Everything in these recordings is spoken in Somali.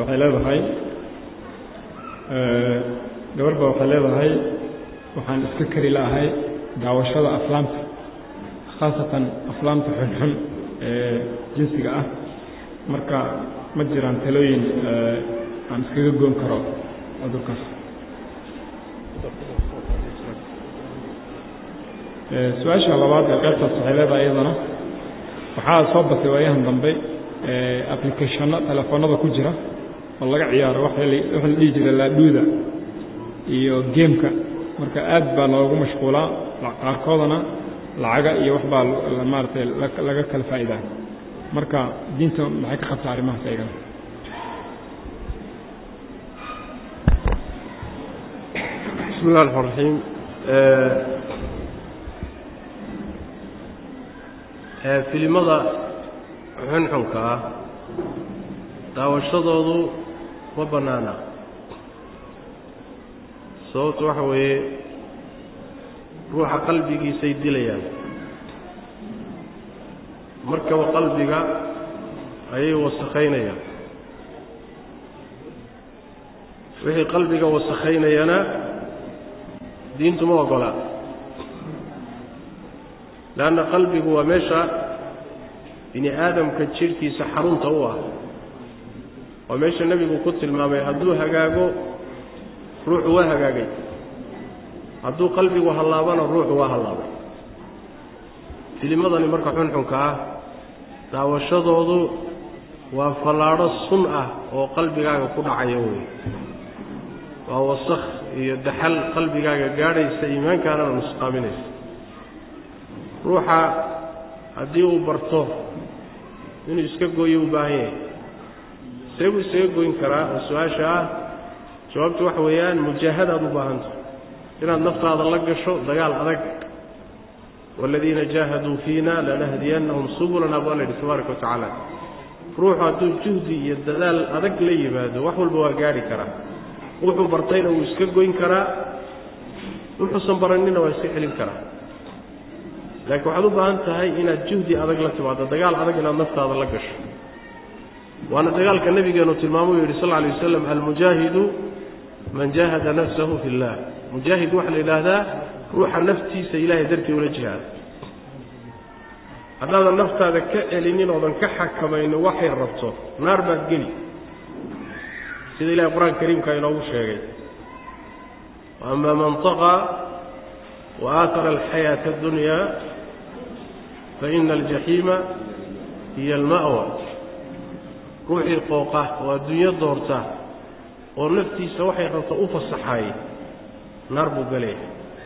waxay leedahay gabar ba waxay leedahay waxaan iska kari la'ahay daawashada aflaamta khaasatan aflaamta xunxun ee jinsiga ah marka ma jiraan talooyin aan iskaga goon karo cudurkaas su-aasha labaad ee qaybtaas waxay leedahay iyadana waxaa soo batay waayahan dambe applicationno telefoonada ku jira oo laga ciyaaro waxa la dhihi jira laadhuuda iyo geemka marka aad baa loogu mashquulaa qaarkoodana lacaga iyo wax baa maaratay laga kala faa'idaa marka diinta maxay ka qabtaa arrimahaas ayagana bismi اllah الرحmaan الرaحيim filimada xunxunka ah daawashadoodu ma bannaana sababtu waxa weeye ruuxa qalbigiisay dilayaan markaba qalbiga ayay wasakhaynayaan wixii qalbiga wasakhaynayana diintu ma ogola leanna qalbigu waa meesha bini aadamka jidhkiisa xarunta u ah waa meesha nebigu ku tilmaamay hadduu hagaago ruuxu waa hagaagay hadduu qalbigu hallaabana ruuxu waa hallaabay filimadani marka xunxunka ah daawashadoodu waa fallaadho sun ah oo qalbigaaga ku dhacaya wey waa wasakh iyo daxal qalbigaaga gaadhaysa iimaankaanana nusqaaminaysa ruuxa haddii uu barto inuu iska gooyo u baahan yahay see buu isaga goyn karaa oo su-aasha ah jawaabtu waxa weeyaan mujaahadaad u baahanta inaad naftaada la gasho dagaal adag waaladiina jaahaduu fiina lanahdiyannahum subulana baa la yidhi tabaaraka wa tacaala ruuxu hadduu juhdi iyo dadaal adag la yimaado wax walba waa gaadhi karaa wuxuu bartayna wuu iska goyn karaa wuxuusan baranina waa iska celin karaa laakiin waxaad u baahan tahay inaad juhdi adag la timaado dagaal adag inaad naftaada la gasho waana dagaalka nabigeenu tilmaamuu yidhi sal alay wasalam almujaahidu man jaahada nafsahu fi llah mujaahid waxaa la yidhaahdaa ruuxa naftiisa ilahay dartii ula jihaada haddaadan naftaada ka celinin oodan ka xakamaynin waxay rabto naar baad geli sida ilahay qur-aanka kariimka inoogu sheegay ama man طaqaa wa aatara alxayaaةa اdunya faina aljaxiima hiya alma'wa ruuxii qooqa oo adduunyo doorta oo naftiisa waxay rabto u fasaxaayey naar buu galeeya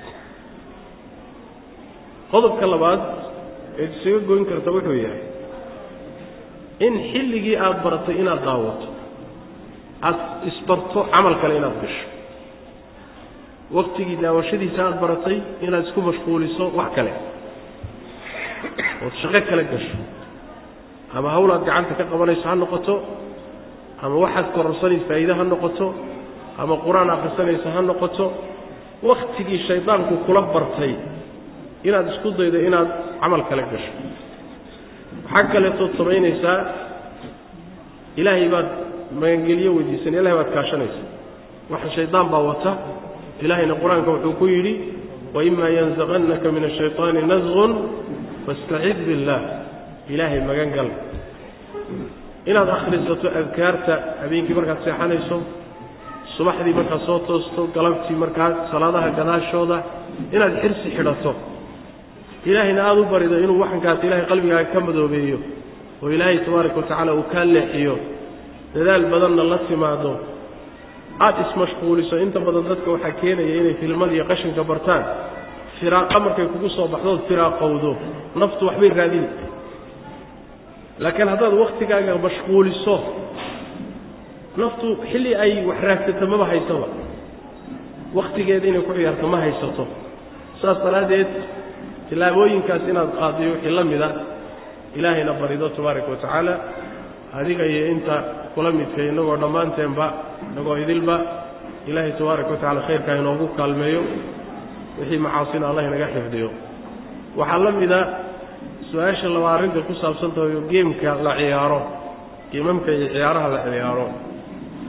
qodobka labaad eed isaga goyn karta wuxuu yahay in xilligii aada baratay inaad daawato aada isbarto camal kale inaad gasho waktigii daawashadiisa aada baratay inaad isku mashquuliso wax kale ood shaqo kale gasho ama hawl aad gacanta ka qabanayso ha noqoto ama waxaad kororsanaysa faa'iide ha noqoto ama qur-aan akhrisanaysa ha noqoto waktigii shaydaanku kula bartay inaad isku daydo inaad camal kale gasho waxaa kaleetood samaynaysaa ilaahay baad magangelyo weydiisan ilahay baad kaashanaysa waxa shaydaan baa wata ilaahayna qur-aanka wuxuu ku yidhi waima yanzaqannaka min ashayطaani nasqun fastacid biاllah ilaahay magan gal inaad akhrisato adkaarta habeenkii markaad seexanayso subaxdii markaad soo toosto galabtii markaad salaadaha gadaashooda inaad xirsi xidhato ilaahayna aada u barido inuu waxankaas ilaahay qalbigaaga ka madoobeeyo oo ilaahay tabaaraka wa tacaala uu kaa leexiyo dadaal badanna la timaado aada ismashquuliso inta badan dadka waxaa keenaya inay filmada iyo qashinka bartaan firaaqa markay kugu soo baxdood firaaqowdo naftu waxbay raadini laakiin haddaad waktigaaga mashquuliso naftu xilli ay wax raagsato maba haysaba wakhtigeeda inay ku ciyaarto ma haysato saas daraaddeed tillaabooyinkaas inaad qaadiyo wixii la mida ilaahayna barido tabaaraka wa tacaala adiga iyo inta kula midka innagoo dhammaanteenba innagoo idilba ilaahay tabaaraka wa tacala khayrkaa inoogu kaalmeeyo wixii macaasina allah inaga xifdiyo waxaa la mida su-aasha laba arrinta ku saabsan tahay oo geemka la ciyaaro geemamka iyo ciyaaraha la ciyaaro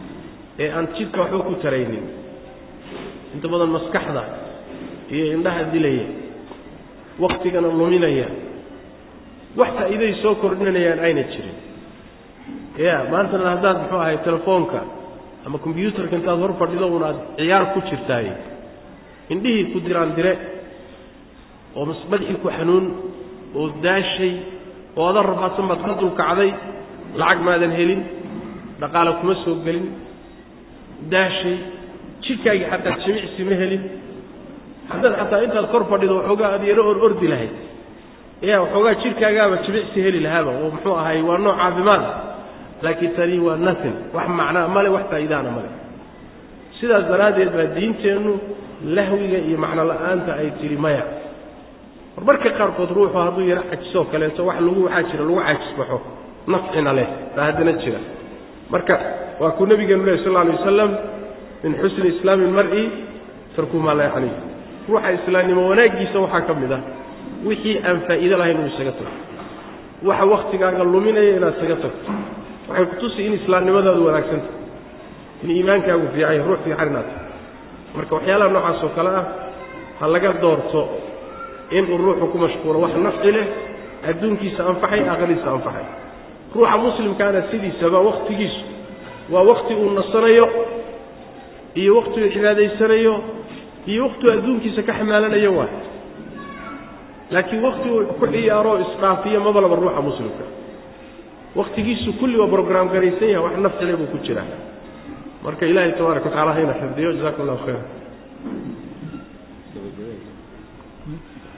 ee aan jidka waxba ku taraynin inta badan maskaxda iyo indhaha dilaya waktigana luminaya wax faa'iiday soo kordhinayaan ayna jirin ya maantana haddaad muxuu ahay telefoonka ama combyuutarka intaad hor fadhido un aad ciyaar ku jirtaay indhihii ku diraan dire oo madaxii ku xanuun oo daashay oo adan rafaadsan baad ka dulkacday lacag maadan helin dhaqaale kuma soo gelin daashay jidhkaagii xataa jimicsi ma helin haddaad xataa intaad kor fadhido waxoogaa aad yaro or ordi lahayd ya waxoogaa jidhkaagaaba jimicsi heli lahaaba oo muxuu ahay waa nooc caafimaad laakiin tani waa nothing wax macnaa male wax faa'iidaana male sidaas daraaddeed baa diinteennu lahwiga iyo macno la'aanta ay tidhi maya mar marka qaarkood ruuxu hadduu yaro cajisoo kaleeto wax lagu waxaa jira lagu cajisbaxo nafcina leh baa haddana jira marka waa kuu nabigeenu leh sal lla alay wasalam min xusni islaami ilmar'i tarku maa laa yacniih ruuxa islaamnimo wanaaggiisa waxaa ka mid ah wixii aan faa'iido lahayn inuu isaga tago waxa waktigaaga luminaya inaad isaga tagto waxay kutusi in islaamnimadaadu wanaagsan tahay in iimaankaagu fiican yahay ruux fiican inaad tahay marka waxyaalaha noocaas oo kale ah ha laga doorto inuu ruuxu ku mashquulo wax nafci leh adduunkiisa anfaxay aakhiradiisa anfaxay ruuxa muslimkaana sidiisaba wakhtigiisu waa wakhti uu nasanayo iyo wakhti uu cibaadaysanayo iyo wakhti uu adduunkiisa ka xamaalanayo waay laakiin wakti uu ku ciyaaro isdhaafiyo mabalaba ruuxa muslimka wakhtigiisu kulli waa brograam garaysan yahay wax nafcile buu ku jiraa marka ilaahay tabaaraka watacala hayna xifdiyo jazakum allahu khayra